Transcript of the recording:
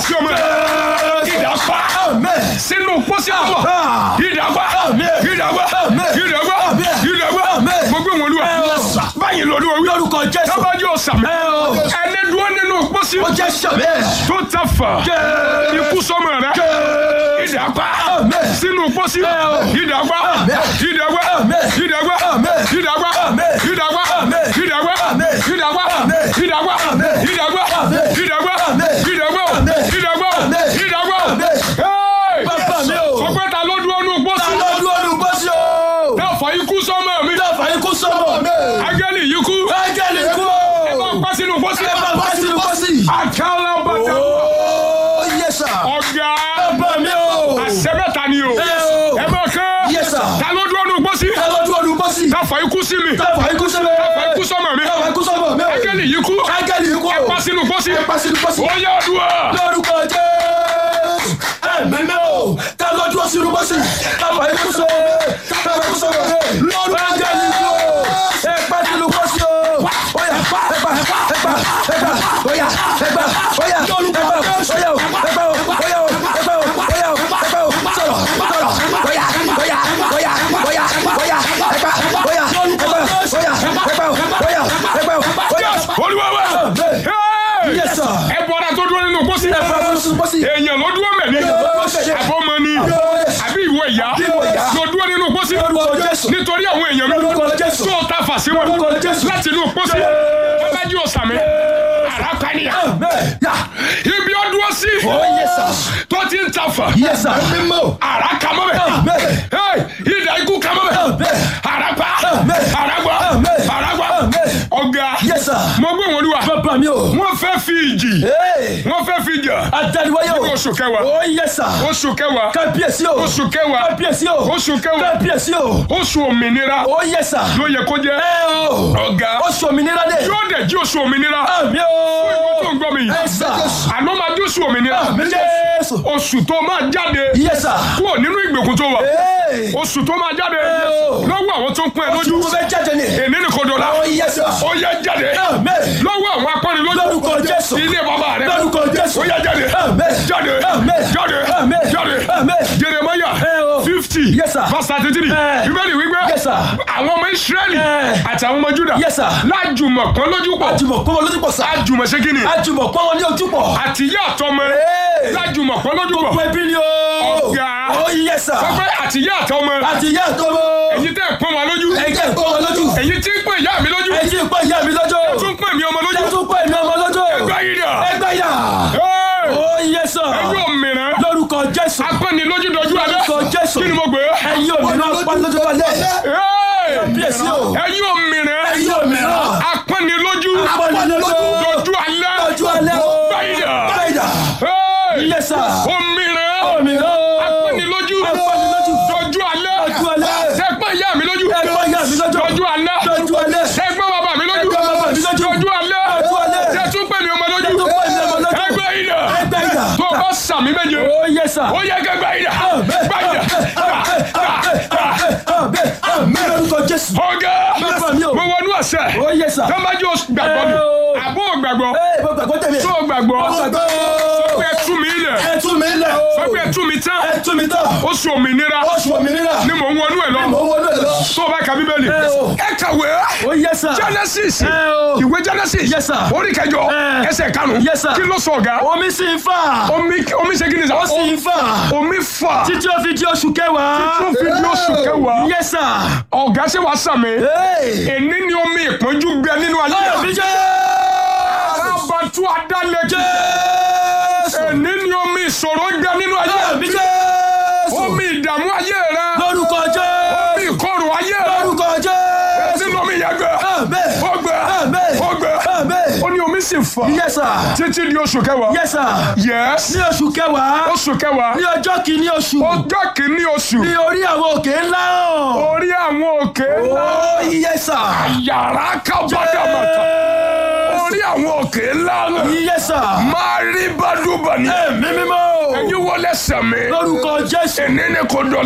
sí ọmọ rẹ ìdàgbà sínú pósí ọmọ ìdàgbà ìdàgbà ìdàgbà ìdàgbà gbogbo ìwọ̀n olúwa báyìí lọ́dún orí lórúkọ jésù tábàjọ́ ọ̀sàmì ẹ o ẹni dúró nínú pósí ó jẹ́ sàmì tó ta fà ikú sọmọ rẹ ìdàgbà sínú pósí ìdàgbà ìdàgbà ìdàgbà ìdàgbà ìdàgbà ìdàgbà ìdàgbà ìdàgbà ìdàgbà ìdàgbà ìdàgbà ìdàgbà ìdàgbà Hey! bàbá mi o sọ pé ta ló dúró nínú pósí lọ́dún ọdún bọ́sí o náà fà ikú sọmọ mi dáfà ikú sọ́mọ̀ mi agẹ́lì yìí kú ángẹ́lì kú ẹ bá pa sínú pósí ẹ bá bá sínú bọ́sí àkàlà bàtà ó yẹ sà ọ̀gá bàbá mi o àṣẹmẹ́ta ni o ẹ o ẹ bá kán Yes, sir. ta ló dúró nínú pósí lọ́dún ọdún bọ́sí ká fà ikú sí mi dáfà ikú sọ́mọ̀ fà ikú sọmọ mi dáfà ikú sọ́mọ̀ mi agẹ́lì yìí kú ángẹ́lì kú pa sínú pósí ẹ bá sínú bọ́sí ó yá ọdúnwà lórúkọ jésù ẹ̀mí mi o ká lọ́dún sínú bọ́sí dáfà ikú sọ́mọ̀ dáfà ikú sọ́mọ̀ lórúkọ ángẹ́lì kú ẹ bá sínú bọ́sí o ó yá ẹ bá ẹ bá ẹ bá ẹ bá ó yá ẹ bá ó yá lórúkọ jésù ó yá o ẹ bá o ó yá o ẹ bá o ó yá o ẹ bá o sọ̀rọ̀ sọ̀rọ̀ ó yá ó yá ó yá ó yá ó yá ẹ bá ó yá ẹ bá ó yá ẹ bá ó yá ẹ bá ó yá. olúwa wa Hey! Yes, sir. ẹ bọ́ra tó dúró nínú pósí ẹ bá wọn sún bọ́sì. èèyàn ló dúró mẹ́ni àbọ̀mọ ni àbí ìwọ ìyá Ìwọ ìyá. ló dúró nínú pósí lórúkọ jésù nítorí àwọn èèyàn mi lórúkọ jésù tó ta fà sí wọn lórúkọ jésù láti inú pósí ọlájú ọ̀sàmì àràkànìyà yà ibi ó dúró sí ó yẹ sà tó ti ń ta fà yẹ sà mímọ́ àràkàmọ́bẹ̀ Hey! ìdá ikú kàmọ́bẹ̀ àràpá àràgbà àràgbà ọ̀gá yẹ sà mo gbé wọn lúwa bàbá mi o wọ́n fẹ́ fi ìjì wọ́n fẹ́ fi jà adaliwaye o oṣù kẹwàá ó yẹ sà oṣù kẹwàá kábíyèsí o oṣù kẹwàá kábíyèsí o oṣù kẹwàá kábíyèsí o oṣù òmìnira ó yẹ sà ló yẹ kó jẹ́ ẹ o ọ̀gá oṣù òmìnira dé yóò dẹ̀ jí oṣù òmìnira àmì ìwọ tó o ń gbọ́ mi yìí ẹ sà àná máa jí oṣù òmìnira àmì jésù oṣù tó máa jáde yẹ sà kúrò nínú ìgbèkùn tó wà ee oṣù tó máa jáde o. lọ́wọ́ àwọn tó ń pín ẹ oṣù lójú tó fẹ́ jáde ni èní nìkan dọ̀la ó yẹ sà ó yẹ jáde àmì lọ́wọ́ àwọn apẹ́rin lójú lórúkọ jésù ilé bàbá rẹ lórúkọ jésù ó yẹ jáde Amen. jáde Amen. jáde Amen. jáde Amen. jeremaya Ẹ o. fifty Yes, sir. verse thirty three Ẹ. bíbélì wípé Yes, sir. àwọn ọmọ israẹli Ẹ. àti àwọn ọmọ juda Yes, sir. lájùmọ̀ pọ́n lójú pọ̀ àjùmọ̀ pọ́n wọn lójú pọ̀ sà àjùmọ̀ ṣe kí ni àjùmọ̀ pọ́n wọn ní ojú pọ̀ àtìyá àtọmọ Ẹ. lájùmọ̀ pọ́n lójú gbogbo pọ̀ ẹbí ni o Ọ̀gá. ó yẹ sà sọ pé àtìyá àtọmọ àti ìyá àtọmọ èyí tẹ́ ẹ̀ pọ́n wa lójú ẹ̀jẹ̀ pọ́n wọn lójú èyí tí ń pè ìyá mi lójú ẹ̀jẹ̀ pọ́n ìyá mi lójú tún pè mí ọmọ lójú ẹ̀tún pọ́n ìmí ọmọ lójú ẹgbẹ́ yìí dà ẹgbẹ́ yà Hey! ó yẹ sà ẹ̀yin òmìnira lórúkọ jésù apẹ́ni lójú dojú alẹ́ lórúkọ jésù kí ni mo gbé ẹ̀yin òmìnira pọ́n lójú balẹ̀ Hey! bíyèsí o ẹ̀yin òmìnira ẹ̀yin òmìnira apẹ́ni lójú pọ́n lójú dojú alẹ́ lójú alẹ́ o báyìí dà báyìí dà Hey! yẹ sà òmìnira òmìnira apẹ́ni lójú apẹ́ni lójú dojú alẹ́ lójú alẹ́ ẹgbẹ́ ìyá mi lójú ẹgbẹ́ ìyá mi lójú dojú alẹ́ lójú alẹ́ ẹgbẹ́ bàbá mi lójú Ẹgbẹ́ bàbá mi lójú. dojú alẹ́ Dojú alẹ́. tẹ́tún pè mí ọmọ lójú Tẹ́tún pè mí ọmọ lójú. ẹgbẹ́ yìí dà ẹgbẹ́ yà tó o bá sàmì méje ó yẹ sà ó yẹ kẹgbẹ́ yìí dà gbàyìí dà àmì lórúkọ jésù ọ̀gá bàbá mi o mo wọnú ọ̀sẹ̀ ó yẹ sà tọ́mbájú gbàgbọ́ mi Ẹ o. àbó gbàgbọ́ ee mo gbàgbọ́ tẹ̀lé tó gbàgbọ́ mo gbàgbọ́ pé tú mi lẹ̀ ẹ tú mi lẹ̀ sọ o pé tú mi tán ẹ tú mi tán oṣù òmìnira oṣù òmìnira ni mò ń wọnú ẹ̀ lọ mo wọnú ẹ lọ tó o bá ka bíbélì Ẹ o. ẹ kàwé ó yẹ sà genesis Ẹ o. ìwé genesis Yes, sir. orí kẹjọ Ẹ. ẹsẹ̀ karùn-ún Yes, sir. kí ló sọ ọ̀gá omi sì ń fà omi omi ṣe kí ni sá ó sì ń fà omi fà títí ó fi di oṣù kẹwàá tó fi di oṣù kẹwàá yẹ sà ọ̀gá ṣe wàá sàmì ee èní ni omi ìpọ́njú gbẹ nínú ayé àmì jésù arábàtú adálẹ́jẹ́ èní ni omi ìṣòro gbẹ nínú ayé àmì jésù omi ìdààmú ayé rẹ lórúkọ omi jésù ìkorò ayé rẹ lórúkọ jésù nínú omi yẹn gbẹ àmì ó gbẹ àmì ó gbẹ àmì ó ní omi sì fà yẹ sà títí di oṣù kẹwàá yẹ sà yes ní oṣù kẹwàá oṣù kẹwàá ní ọjọ́ kìíní oṣù ọjọ́ kìíní oṣù ní orí àwọn òkè ńlá hàn. orí àwọn òkè ńlá ó yẹ sà. yàrá kábàdàmàtà orí àwọn òkè ńlá yẹ sà. máa rí bádùbà ní ẹ̀mí mímọ́. ẹ̀yin wọlé sẹ̀mí lórúkọ jésù. ẹ̀ní ni kò dọ̀